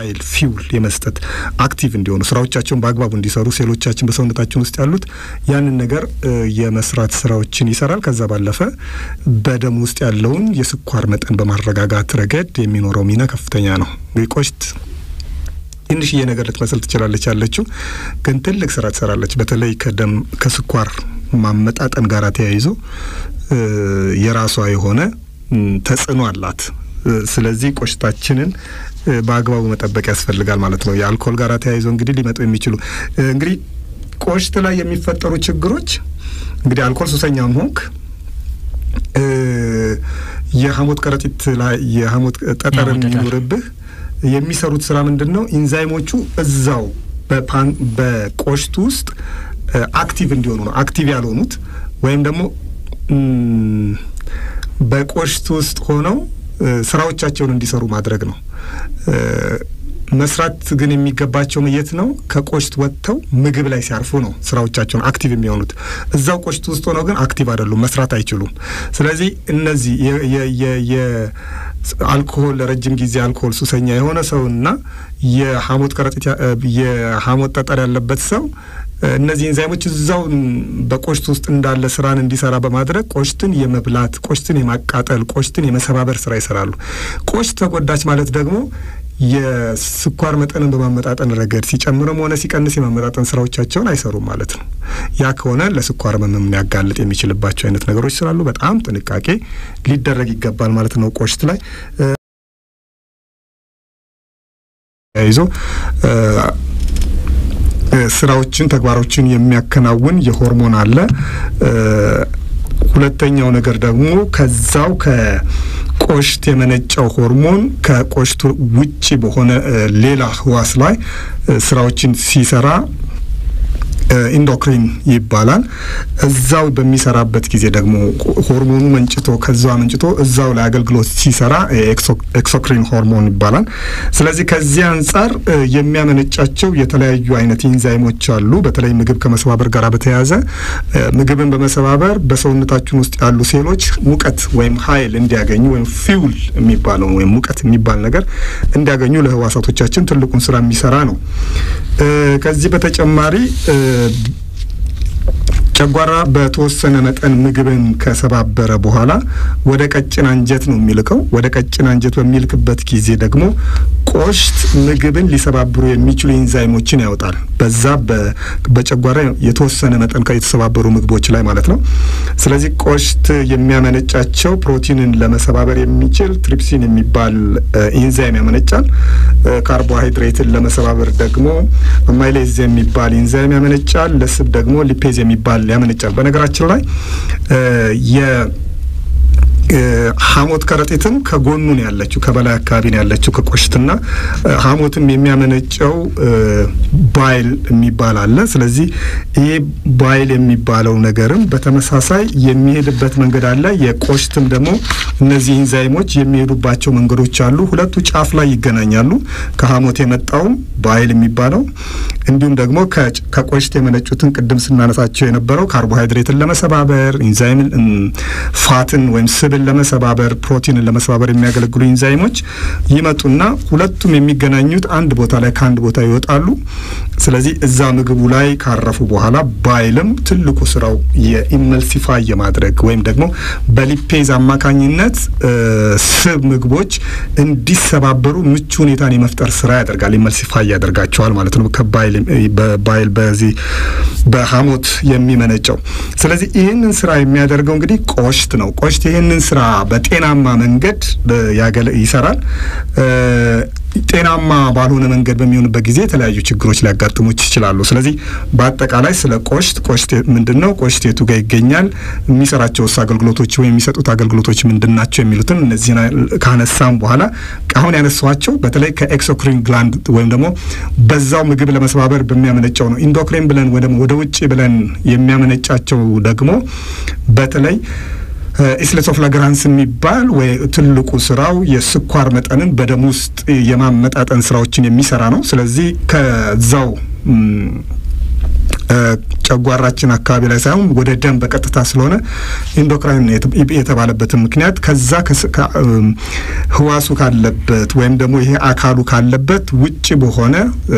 ኃይል ፊውል የመስጠት አክቲቭ እንዲሆኑ ስራዎቻቸውን በአግባቡ እንዲሰሩ ሴሎቻችን በሰውነታችን ውስጥ ያሉት ያንን ነገር የመስራት ስራዎችን ይሰራል። ከዛ ባለፈ በደም ውስጥ ያለውን የስኳር መጠን በማረጋጋት ረገድ የሚኖረው ሚና ከፍተኛ ነው። እንግዲህ ቆሽት ትንሽዬ ነገር ልትመስል ትችላለች ያለችው፣ ግን ትልቅ ስራ ትሰራለች። በተለይ ከደም ከስኳር ማመጣጠን ጋር ተያይዞ የራሷ የሆነ ተጽዕኖ አላት። ስለዚህ ቆሽታችንን በአግባቡ መጠበቅ ያስፈልጋል ማለት ነው። የአልኮል ጋር ተያይዞ እንግዲህ ሊመጡ የሚችሉ እንግዲህ ቆሽት ላይ የሚፈጠሩ ችግሮች እንግዲህ አልኮል ሱሰኛም ሆንክ የሀሞት ከረጢት ላይ የሀሞት ጠጠር የሚኖርብህ የሚሰሩት ስራ ምንድን ነው? ኢንዛይሞቹ እዛው በፓን በቆሽት ውስጥ አክቲቭ እንዲሆኑ ነው። አክቲቭ ያልሆኑት ወይም ደግሞ በቆሽት ውስጥ ሆነው ስራዎቻቸውን እንዲሰሩ ማድረግ ነው። መስራት ግን የሚገባቸው የት ነው? ከቆሽት ወጥተው ምግብ ላይ ሲያርፉ ነው ስራዎቻቸውን አክቲቭ የሚሆኑት። እዛው ቆሽት ውስጥ ሆነው ግን አክቲቭ አይደሉም፣ መስራት አይችሉም። ስለዚህ እነዚህ አልኮሆል ለረጅም ጊዜ አልኮሆል ሱሰኛ የሆነ ሰውና የሀሞት ከረጢት የሀሞት ጠጠር ያለበት ሰው እነዚህ ኤንዛይሞች እዛው በቆሽት ውስጥ እንዳለ ስራን እንዲሰራ በማድረግ ቆሽትን የመብላት ቆሽትን የማቃጠል ቆሽትን የመሰባበር ስራ ይሰራሉ። ቆሽት ተጎዳች ማለት ደግሞ የስኳር መጠንን በማመጣጠን ረገድ ሲጨምርም ሆነ ሲቀንስ የማመጣጠን ስራዎቻቸውን አይሰሩም ማለት ነው። ያ ከሆነ ለስኳር ህመም ሊያጋልጥ የሚችልባቸው አይነት ነገሮች ስላሉ በጣም ጥንቃቄ ሊደረግ ይገባል ማለት ነው። ቆሽት ላይ ይዞ ስራዎችን ተግባሮችን የሚያከናውን የሆርሞን አለ። ሁለተኛው ነገር ደግሞ ከዛው ከቆሽት የመነጨው ሆርሞን ከቆሽቱ ውጪ በሆነ ሌላ ህዋስ ላይ ስራዎችን ሲሰራ ኢንዶክሪን ይባላል። እዛው በሚሰራበት ጊዜ ደግሞ ሆርሞኑ መንጭቶ ከዛው መንጭቶ እዛው ላይ አገልግሎት ሲሰራ ኤክሶክሪን ሆርሞን ይባላል። ስለዚህ ከዚህ አንጻር የሚያመነጫቸው የተለያዩ አይነት ኢንዛይሞች አሉ። በተለይ ምግብ ከመሰባበር ጋር በተያያዘ ምግብን በመሰባበር በሰውነታችን ውስጥ ያሉ ሴሎች ሙቀት ወይም ኃይል እንዲያገኙ ወይም ፊውል የሚባለው ወይም ሙቀት የሚባል ነገር እንዲያገኙ ለህዋሳቶቻችን ትልቁን ስራ የሚሰራ ነው። ከዚህ በተጨማሪ ጨጓራ በተወሰነ መጠን ምግብን ከሰባበረ በኋላ ወደ ቀጭን አንጀት ነው የሚልከው። ወደ ቀጭን አንጀት በሚልክበት ጊዜ ደግሞ ቆሽት ምግብን ሊሰባብሩ የሚችሉ ኢንዛይሞችን ያወጣል። በዛ በጨጓራ የተወሰነ መጠን የተሰባበሩ ምግቦች ላይ ማለት ነው። ስለዚህ ቆሽት የሚያመነጫቸው ፕሮቲንን ለመሰባበር የሚችል ትሪፕሲን የሚባል ኢንዛይም ያመነጫል። ካርቦሃይድሬትን ለመሰባበር ደግሞ አማይሌዝ የሚባል ኢንዛይም ያመነጫል። ለስብ ደግሞ ሊፔዝ የሚባል ያመነጫል። በነገራችን ላይ የ ሀሞት ከረጢትም ከጎኑ ነው ያለችው፣ ከበላይ አካባቢ ነው ያለችው ከቆሽትና ሀሞትም የሚያመነጨው ባይል የሚባል አለ። ስለዚህ ይሄ ባይል የሚባለው ነገርም በተመሳሳይ የሚሄድበት መንገድ አለ። የቆሽትም ደግሞ እነዚህ ኢንዛይሞች የሚሄዱባቸው መንገዶች አሉ። ሁለቱ ጫፍ ላይ ይገናኛሉ። ከሀሞት የመጣውም ባይል የሚባለው እንዲሁም ደግሞ ከቆሽት የመነጩትን ቅድም ስናነሳቸው የነበረው ካርቦሃይድሬትን ለመሰባበር ኢንዛይምን ፋትን ወይም ስብን ለመሰባበር ፕሮቲንን ለመሰባበር የሚያገለግሉ ኢንዛይሞች ይመጡና ሁለቱም የሚገናኙት አንድ ቦታ ላይ ከአንድ ቦታ ይወጣሉ። ስለዚህ እዛ ምግቡ ላይ ካረፉ በኋላ ባይልም ትልቁ ስራው የኢመልሲፋይ የማድረግ ወይም ደግሞ በሊፔዝ አማካኝነት ስብ ምግቦች እንዲሰባበሩ ምቹ ሁኔታን የመፍጠር ስራ ያደርጋል። ኢመልሲፋይ ያደርጋቸዋል ማለት ነው። ከባይል በዚህ በሀሞት የሚመነጨው ስለዚህ ይህንን ስራ የሚያደርገው እንግዲህ ቆሽት ነው። ቆሽት ይህንን ስራ በጤናማ መንገድ ይሰራል። ጤናማ ባልሆነ መንገድ በሚሆንበት ጊዜ የተለያዩ ችግሮች ሊያጋጥሙ ይችላሉ። ስለዚህ በአጠቃላይ ስለ ቆሽት ቆሽት ምንድን ነው፣ ቆሽት የቱ ጋር ይገኛል፣ የሚሰራቸውስ አገልግሎቶች ወይም የሚሰጡት አገልግሎቶች ምንድን ናቸው የሚሉትን እነዚህን ካነሳም በኋላ አሁን ያነሷቸው በተለይ ከኤክሶክሪን ግላንድ ወይም ደግሞ በዛው ምግብ ለመስባበር በሚያመነጨው ነው። ኢንዶክሪን ብለን ወደ ውጭ ብለን የሚያመነጫቸው ደግሞ በተለይ ኢስሌቶፍላግራንስ የሚባል ወይ ትልቁ ስራው የስኳር መጠንን በደም ውስጥ የማመጣጠን ስራዎችን የሚሰራ ነው። ስለዚህ ከዛው ጨጓራችን አካባቢ ላይ ሳይሆን ወደ ደም በቀጥታ ስለሆነ ኢንዶክራይን የተባለበትን ምክንያት ከዛ ህዋሱ ካለበት ወይም ደግሞ ይሄ አካሉ ካለበት ውጭ በሆነ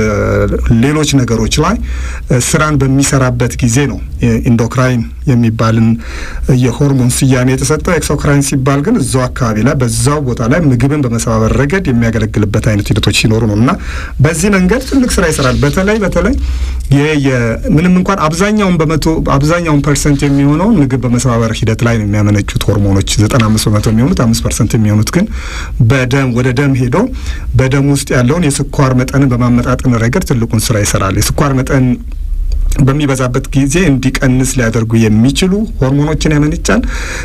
ሌሎች ነገሮች ላይ ስራን በሚሰራበት ጊዜ ነው ኢንዶክራይን የሚባልን የሆርሞን ስያሜ የተሰጠው። ኤክሶክራይን ሲባል ግን እዛው አካባቢ ላይ በዛው ቦታ ላይ ምግብን በመሰባበር ረገድ የሚያገለግልበት አይነት ሂደቶች ሲኖሩ ነው እና በዚህ መንገድ ትልቅ ስራ ይሰራል። በተለይ በተለይ ምንም እንኳን አብዛኛውን በመቶ አብዛኛውን ፐርሰንት የሚሆነውን ምግብ በመሰባበር ሂደት ላይ ነው የሚያመነጩት ሆርሞኖች ዘጠና አምስት በመቶ የሚሆኑት አምስት ፐርሰንት የሚሆኑት ግን በደም ወደ ደም ሄዶ በደም ውስጥ ያለውን የስኳር መጠንን በማመጣጠን ረገድ ትልቁን ስራ ይሰራል። የስኳር መጠን በሚበዛበት ጊዜ እንዲቀንስ ሊያደርጉ የሚችሉ ሆርሞኖችን ያመነጫል።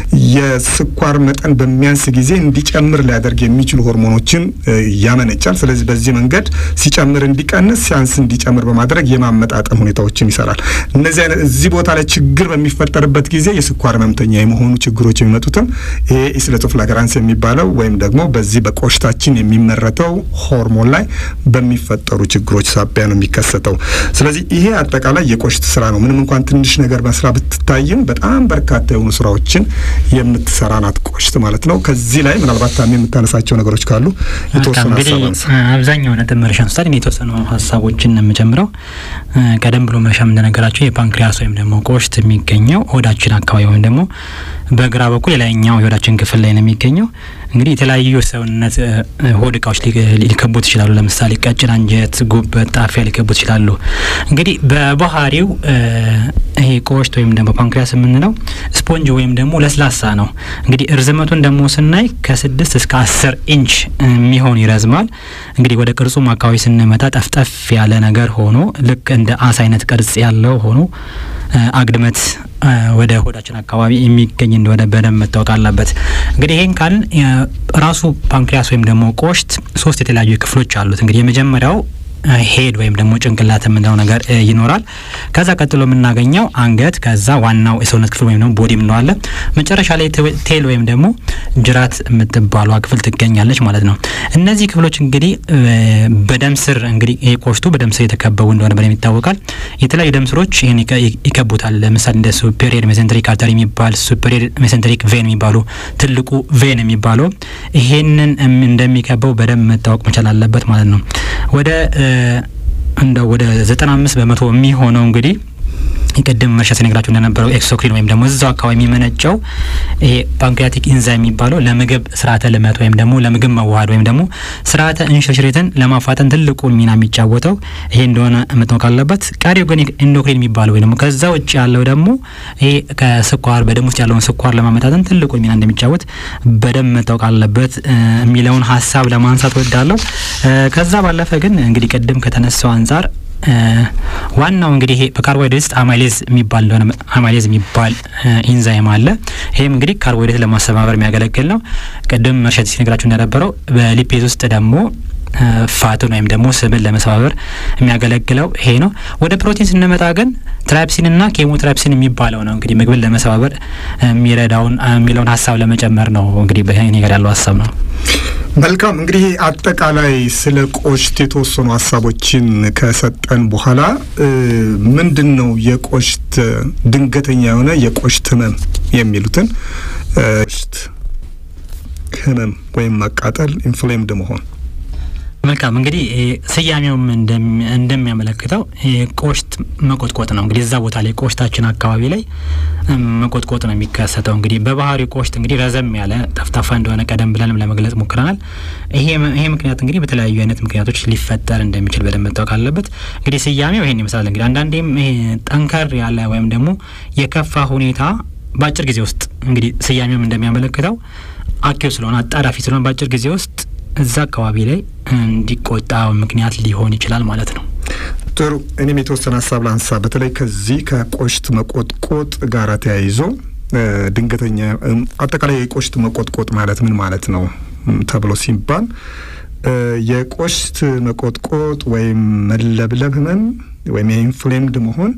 የስኳር መጠን በሚያንስ ጊዜ እንዲጨምር ሊያደርግ የሚችሉ ሆርሞኖችን ያመነጫል። ስለዚህ በዚህ መንገድ ሲጨምር እንዲቀንስ፣ ሲያንስ እንዲጨምር በማድረግ የማመጣጠን ሁኔታዎችን ይሰራል። እነዚህ አይነት እዚህ ቦታ ላይ ችግር በሚፈጠርበት ጊዜ የስኳር ህመምተኛ የመሆኑ ችግሮች የሚመጡትም ይሄ ኢስለቶፍላግራንስ የሚባለው ወይም ደግሞ በዚህ በቆሽታችን የሚመረተው ሆርሞን ላይ በሚፈጠሩ ችግሮች ሳቢያ ነው የሚከሰተው። ስለዚህ ይሄ አጠቃላይ የቆሽት ስራ ነው። ምንም እንኳን ትንሽ ነገር መስራ ብትታይም በጣም በርካታ የሆኑ ስራዎችን የምትሰራ ናት ቆሽት ማለት ነው። ከዚህ ላይ ምናልባት ታሚ የምታነሳቸው ነገሮች ካሉ የተወሰኑ ሀሳብ አንሳ። አብዛኛው ነጥብ መረሻ አንስታል። እኔ የተወሰኑ ሀሳቦችን ነው የምጨምረው። ቀደም ብሎ መረሻም እንደነገራቸው የፓንክሪያስ ወይም ደግሞ ቆሽት የሚገኘው ሆዳችን አካባቢ ወይም ደግሞ በግራ በኩል የላይኛው የሆዳችን ክፍል ላይ ነው የሚገኘው። እንግዲህ የተለያዩ ሰውነት ሆድ እቃዎች ሊከቡት ይችላሉ። ለምሳሌ ቀጭን አንጀት፣ ጉበት፣ ጣፊያ ሊከቡት ይችላሉ። እንግዲህ በባህሪው ይሄ ቆሽት ወይም ደግሞ ፓንክሪያስ የምንለው ስፖንጅ ወይም ደግሞ ለስላሳ ነው። እንግዲህ እርዝመቱን ደግሞ ስናይ ከስድስት እስከ አስር ኢንች የሚሆን ይረዝማል። እንግዲህ ወደ ቅርጹም አካባቢ ስንመጣ ጠፍጠፍ ያለ ነገር ሆኖ ልክ እንደ አሳ አይነት ቅርጽ ያለው ሆኖ አግድመት ወደ ሆዳችን አካባቢ የሚገኝ እንደሆነ በደንብ መታወቅ አለበት። እንግዲህ ይህን ካልን ራሱ ፓንክሪያስ ወይም ደግሞ ቆሽት ሶስት የተለያዩ ክፍሎች አሉት። እንግዲህ የመጀመሪያው ሄድ ወይም ደግሞ ጭንቅላት የምንለው ነገር ይኖራል። ከዛ ቀጥሎ የምናገኘው አንገት፣ ከዛ ዋናው የሰውነት ክፍል ወይም ደግሞ ቦዲ የምንለዋለ፣ መጨረሻ ላይ ቴል ወይም ደግሞ ጅራት የምትባሏ ክፍል ትገኛለች ማለት ነው። እነዚህ ክፍሎች እንግዲህ በደም ስር እንግዲህ ይሄ ቆሽቱ በደም ስር የተከበቡ እንደሆነ በደም ይታወቃል። የተለያዩ ደም ስሮች ይህን ይከቡታል። ለምሳሌ እንደ ሱፔሪየር ሜሴንትሪክ አርተሪ የሚባል ሱፔሪየር ሜሴንትሪክ ቬን የሚባሉ ትልቁ ቬን የሚባለው ይሄንን እንደሚከበው በደንብ መታወቅ መቻል አለበት ማለት ነው። ወደ እንደ ወደ ዘጠና አምስት በመቶ የሚሆነው እንግዲህ ቅድም መርሻ ሲነግራችሁ እንደነበረው ኤክሶክሪን ወይም ደግሞ እዛው አካባቢ የሚመነጨው ይሄ ፓንክሪያቲክ ኢንዛይም የሚባለው ለምግብ ስርዓተ ልመት ወይም ደግሞ ለምግብ መዋሃድ ወይም ደግሞ ስርዓተ እንሽርሽሪትን ለማፋጠን ትልቁን ሚና የሚጫወተው ይሄ እንደሆነ መታወቅ አለበት። ቀሪው ግን ኢንዶክሪን የሚባለው ወይ ደግሞ ከዛ ውጭ ያለው ደግሞ ይሄ ከስኳር በደም ውስጥ ያለውን ስኳር ለማመጣጠን ትልቁን ሚና እንደሚጫወት በደንብ መታወቅ አለበት የሚለውን ሀሳብ ለማንሳት ወዳለሁ። ከዛ ባለፈ ግን እንግዲህ ቅድም ከተነሳው አንጻር ዋናው እንግዲህ ይሄ በካርቦሃይድሬት ውስጥ አማይሌዝ የሚባል እንደሆነ አማይሌዝ የሚባል ኢንዛይም አለ። ይህም እንግዲህ ካርቦሃይድሬት ለማሰባበር የሚያገለግል ነው። ቅድም መርሸት ሲነግራችሁ እንደነበረው በሊፔዝ ውስጥ ደግሞ ፋትን ወይም ደግሞ ስብን ለመሰባበር የሚያገለግለው ይሄ ነው። ወደ ፕሮቲን ስንመጣ ግን ትራይፕሲንና ኬሞትራይፕሲን የሚባለው ነው እንግዲህ ምግብን ለመሰባበር የሚረዳውን የሚለውን ሀሳብ ለመጨመር ነው እንግዲህ በእኔ ጋር ያለው ሀሳብ ነው። መልካም እንግዲህ አጠቃላይ ስለ ቆሽት የተወሰኑ ሀሳቦችን ከሰጠን በኋላ ምንድን ነው የቆሽት ድንገተኛ የሆነ የቆሽት ህመም የሚሉትን ቆሽት ህመም ወይም ማቃጠል ኢንፍሌምድ መሆን መልካም እንግዲህ ስያሜውም እንደሚያመለክተው ቆሽት መቆጥቆጥ ነው። እንግዲህ እዛ ቦታ ላይ ቆሽታችን አካባቢ ላይ መቆጥቆጥ ነው የሚከሰተው። እንግዲህ በባህሪ ቆሽት እንግዲህ ረዘም ያለ ጠፍጣፋ እንደሆነ ቀደም ብለንም ለመግለጽ ሞክረናል። ይሄ ምክንያት እንግዲህ በተለያዩ አይነት ምክንያቶች ሊፈጠር እንደሚችል በደንብ መታወቅ አለበት። እንግዲህ ስያሜው ይሄን ይመስላል። እንግዲህ አንዳንዴም ይሄ ጠንከር ያለ ወይም ደግሞ የከፋ ሁኔታ በአጭር ጊዜ ውስጥ እንግዲህ ስያሜውም እንደሚያመለክተው አኪው ስለሆነ አጣዳፊ ስለሆነ በአጭር ጊዜ ውስጥ እዛ አካባቢ ላይ እንዲቆጣ ምክንያት ሊሆን ይችላል ማለት ነው። ጥሩ። እኔም የተወሰነ ሀሳብ ላንሳ። በተለይ ከዚህ ከቆሽት መቆጥቆጥ ጋር ተያይዞ ድንገተኛ አጠቃላይ የቆሽት መቆጥቆጥ ማለት ምን ማለት ነው ተብሎ ሲባል የቆሽት መቆጥቆጥ ወይም መለብለብ ህመም ወይም የኢንፍሌምድ መሆን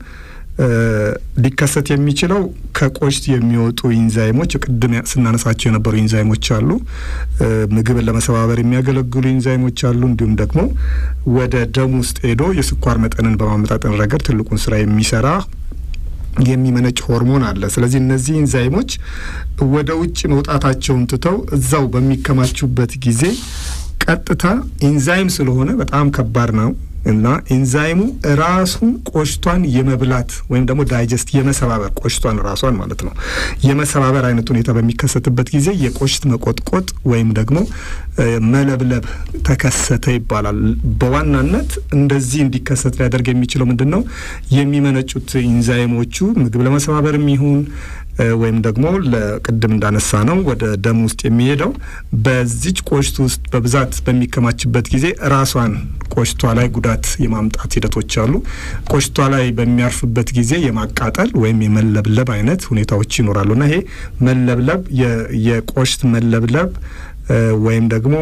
ሊከሰት የሚችለው ከቆሽት የሚወጡ ኢንዛይሞች ቅድም ስናነሳቸው የነበሩ ኢንዛይሞች አሉ። ምግብን ለመሰባበር የሚያገለግሉ ኢንዛይሞች አሉ። እንዲሁም ደግሞ ወደ ደም ውስጥ ሄዶ የስኳር መጠንን በማመጣጠን ረገድ ትልቁን ስራ የሚሰራ የሚመነጭ ሆርሞን አለ። ስለዚህ እነዚህ ኢንዛይሞች ወደ ውጭ መውጣታቸውን ትተው እዛው በሚከማቹበት ጊዜ ቀጥታ ኢንዛይም ስለሆነ በጣም ከባድ ነው እና ኢንዛይሙ ራሱን ቆሽቷን የመብላት ወይም ደግሞ ዳይጀስት የመሰባበር ቆሽቷን ራሷን ማለት ነው የመሰባበር አይነት ሁኔታ በሚከሰትበት ጊዜ የቆሽት መቆጥቆጥ ወይም ደግሞ መለብለብ ተከሰተ ይባላል። በዋናነት እንደዚህ እንዲከሰት ሊያደርግ የሚችለው ምንድን ነው? የሚመነጩት ኢንዛይሞቹ ምግብ ለመሰባበር የሚሆን ወይም ደግሞ ለቅድም እንዳነሳ ነው ወደ ደም ውስጥ የሚሄደው በዚች ቆሽት ውስጥ በብዛት በሚከማችበት ጊዜ ራሷን ቆሽቷ ላይ ጉዳት የማምጣት ሂደቶች አሉ። ቆሽቷ ላይ በሚያርፍበት ጊዜ የማቃጠል ወይም የመለብለብ አይነት ሁኔታዎች ይኖራሉ እና ይሄ መለብለብ የቆሽት መለብለብ ወይም ደግሞ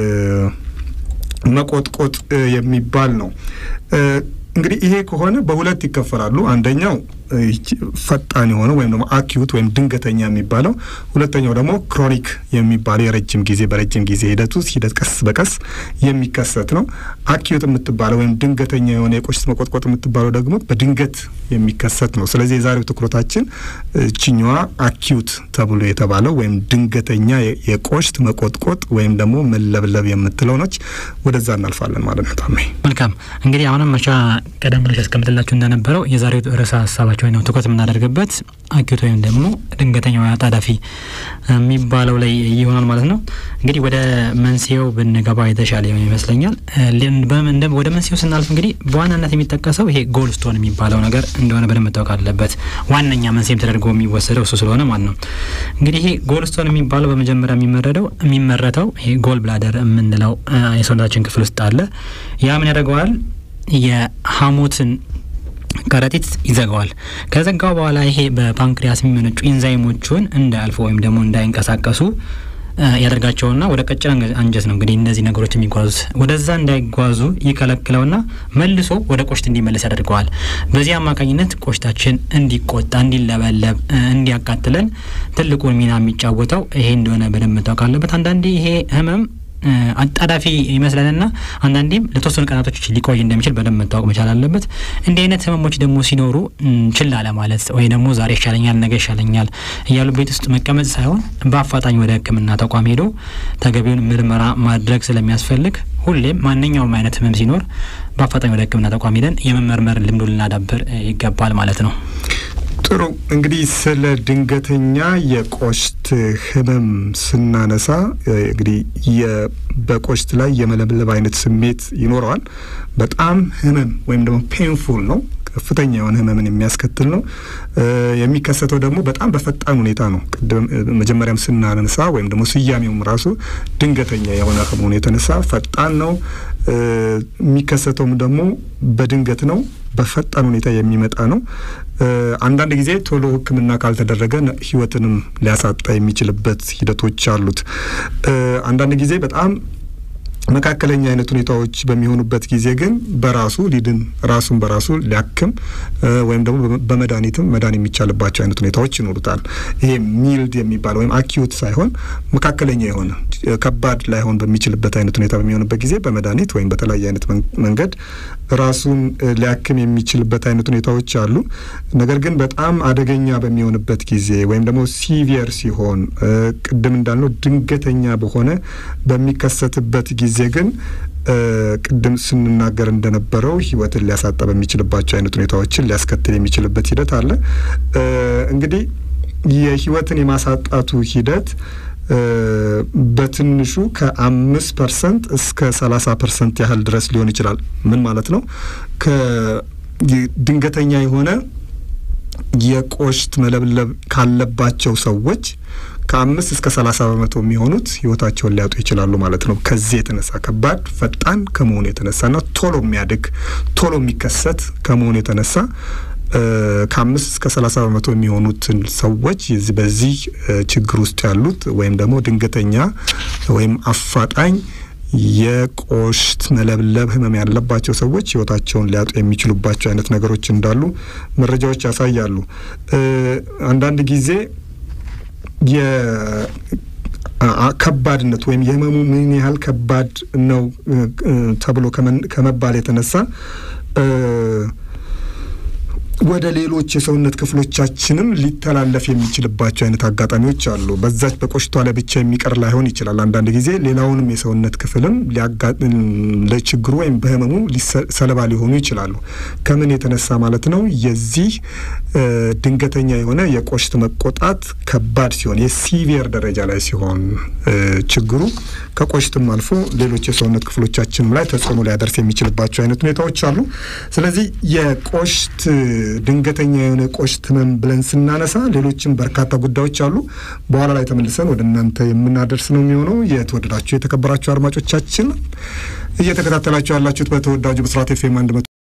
መቆጥቆጥ የሚባል ነው። እንግዲህ ይሄ ከሆነ በሁለት ይከፈላሉ። አንደኛው ፈጣን የሆነ ወይም ደግሞ አኪዩት ወይም ድንገተኛ የሚባለው፣ ሁለተኛው ደግሞ ክሮኒክ የሚባለው የረጅም ጊዜ በረጅም ጊዜ ሂደት ውስጥ ሂደት ቀስ በቀስ የሚከሰት ነው። አኪዩት የምትባለው ወይም ድንገተኛ የሆነ የቆሽት መቆጥቆጥ የምትባለው ደግሞ በድንገት የሚከሰት ነው። ስለዚህ የዛሬው ትኩረታችን ችኛዋ አኪዩት ተብሎ የተባለው ወይም ድንገተኛ የቆሽት መቆጥቆጥ ወይም ደግሞ መለብለብ የምትለው ነች። ወደዛ እናልፋለን ማለት ነው። ታሜ መልካም እንግዲህ አሁንም መቻ ቀደም ብሎ ሲያስቀምጥላችሁ እንደነበረው የዛሬው ርዕሰ ሀሳባቸው ነው ትኩረት የምናደርግበት አኪዩት ወይም ደግሞ ድንገተኛው አጣዳፊ የሚባለው ላይ ይሆናል ማለት ነው። እንግዲህ ወደ መንስኤው ብንገባ የተሻለ ይመስለኛል። ወደ መንስኤው ስናልፍ እንግዲህ በዋናነት የሚጠቀሰው ይሄ ጎልስቶን የሚባለው ነገር እንደሆነ በደንብ መታወቅ አለበት። ዋነኛ መንስኤም ተደርጎ የሚወሰደው እሱ ስለሆነ ማለት ነው። እንግዲህ ይሄ ጎልስቶን የሚባለው በመጀመሪያ የሚመረደው የሚመረተው ይሄ ጎል ብላደር የምንለው የሰውነታችን ክፍል ውስጥ አለ። ያ ምን ያደርገዋል? የሀሞትን ከረጢት ይዘጋዋል። ከዘጋው በኋላ ይሄ በፓንክሪያስ የሚመነጩ ኢንዛይሞቹን እንዳያልፉ ወይም ደግሞ እንዳይንቀሳቀሱ ያደርጋቸውና ወደ ቀጭን አንጀት ነው እንግዲህ እነዚህ ነገሮች የሚጓዙት ወደዛ እንዳይጓዙ ይከለክለውና መልሶ ወደ ቆሽት እንዲመለስ ያደርገዋል። በዚህ አማካኝነት ቆሽታችን እንዲቆጣ፣ እንዲለበለብ፣ እንዲያቃጥለን ትልቁን ሚና የሚጫወተው ይሄ እንደሆነ በደንብ መታወቅ አለበት። አንዳንዴ ይሄ ህመም አጣዳፊ ይመስለንና አንዳንዴም ለተወሰኑ ቀናቶች ሊቆይ እንደሚችል በደንብ መታወቅ መቻል አለበት። እንዲህ አይነት ህመሞች ደግሞ ሲኖሩ ችላ ለማለት ወይ ደግሞ ዛሬ ይሻለኛል፣ ነገ ይሻለኛል እያሉ ቤት ውስጥ መቀመጥ ሳይሆን በአፋጣኝ ወደ ሕክምና ተቋም ሄዶ ተገቢውን ምርመራ ማድረግ ስለሚያስፈልግ ሁሌም ማንኛውም አይነት ህመም ሲኖር በአፋጣኝ ወደ ሕክምና ተቋም ሄደን የመመርመር ልምዱ ልናዳብር ይገባል ማለት ነው። ጥሩ እንግዲህ ስለ ድንገተኛ የቆሽት ህመም ስናነሳ እንግዲህ በቆሽት ላይ የመለብለብ አይነት ስሜት ይኖረዋል። በጣም ህመም ወይም ደግሞ ፔንፉል ነው። ከፍተኛ የሆነ ህመምን የሚያስከትል ነው። የሚከሰተው ደግሞ በጣም በፈጣን ሁኔታ ነው። ቅድም መጀመሪያም ስናነሳ ወይም ደግሞ ስያሜውም ራሱ ድንገተኛ የሆነ ከመሆኑ የተነሳ ፈጣን ነው። የሚከሰተውም ደግሞ በድንገት ነው። በፈጣን ሁኔታ የሚመጣ ነው። አንዳንድ ጊዜ ቶሎ ሕክምና ካልተደረገ ህይወትንም ሊያሳጣ የሚችልበት ሂደቶች አሉት። አንዳንድ ጊዜ በጣም መካከለኛ አይነት ሁኔታዎች በሚሆኑበት ጊዜ ግን በራሱ ሊድን ራሱን በራሱ ሊያክም ወይም ደግሞ በመድኃኒትም መዳን የሚቻልባቸው አይነት ሁኔታዎች ይኖሩታል። ይሄ ሚልድ የሚባል ወይም አኪዩት ሳይሆን መካከለኛ የሆነ ከባድ ላይሆን በሚችልበት አይነት ሁኔታ በሚሆንበት ጊዜ በመድኃኒት ወይም በተለያየ አይነት መንገድ ራሱን ሊያክም የሚችልበት አይነት ሁኔታዎች አሉ። ነገር ግን በጣም አደገኛ በሚሆንበት ጊዜ ወይም ደግሞ ሲቪየር ሲሆን ቅድም እንዳልነው ድንገተኛ በሆነ በሚከሰትበት ጊዜ ግን ቅድም ስንናገር እንደነበረው ህይወትን ሊያሳጣ በሚችልባቸው አይነት ሁኔታዎችን ሊያስከትል የሚችልበት ሂደት አለ። እንግዲህ የህይወትን የማሳጣቱ ሂደት በትንሹ ከአምስት ፐርሰንት እስከ ሰላሳ ፐርሰንት ያህል ድረስ ሊሆን ይችላል። ምን ማለት ነው? ከድንገተኛ የሆነ የቆሽት መለብለብ ካለባቸው ሰዎች ከአምስት እስከ ሰላሳ በመቶ የሚሆኑት ህይወታቸውን ሊያጡ ይችላሉ ማለት ነው። ከዚህ የተነሳ ከባድ ፈጣን ከመሆኑ የተነሳና ቶሎ የሚያድግ ቶሎ የሚከሰት ከመሆኑ የተነሳ ከአምስት እስከ ሰላሳ በመቶ የሚሆኑትን ሰዎች በዚህ ችግር ውስጥ ያሉት ወይም ደግሞ ድንገተኛ ወይም አፋጣኝ የቆሽት መለብለብ ህመም ያለባቸው ሰዎች ህይወታቸውን ሊያጡ የሚችሉባቸው አይነት ነገሮች እንዳሉ መረጃዎች ያሳያሉ። አንዳንድ ጊዜ ከባድነት ወይም የህመሙ ምን ያህል ከባድ ነው ተብሎ ከመባል የተነሳ ወደ ሌሎች የሰውነት ክፍሎቻችንም ሊተላለፍ የሚችልባቸው አይነት አጋጣሚዎች አሉ። በዛች በቆሽቷ ላይ ብቻ የሚቀር ላይሆን ይችላል። አንዳንድ ጊዜ ሌላውንም የሰውነት ክፍልም ለችግሩ ወይም በህመሙ ሰለባ ሊሆኑ ይችላሉ። ከምን የተነሳ ማለት ነው? የዚህ ድንገተኛ የሆነ የቆሽት መቆጣት ከባድ ሲሆን የሲቪየር ደረጃ ላይ ሲሆን ችግሩ ከቆሽትም አልፎ ሌሎች የሰውነት ክፍሎቻችንም ላይ ተጽዕኖ ሊያደርስ የሚችልባቸው አይነት ሁኔታዎች አሉ። ስለዚህ የቆሽት ድንገተኛ የሆነ ቆሽት ህመም ብለን ስናነሳ ሌሎችም በርካታ ጉዳዮች አሉ። በኋላ ላይ ተመልሰን ወደ እናንተ የምናደርስ ነው የሚሆነው። የተወደዳችሁ የተከበራችሁ አድማጮቻችን እየተከታተላችሁ ያላችሁት በተወዳጁ ብስራት ኤፍ ኤም አንድ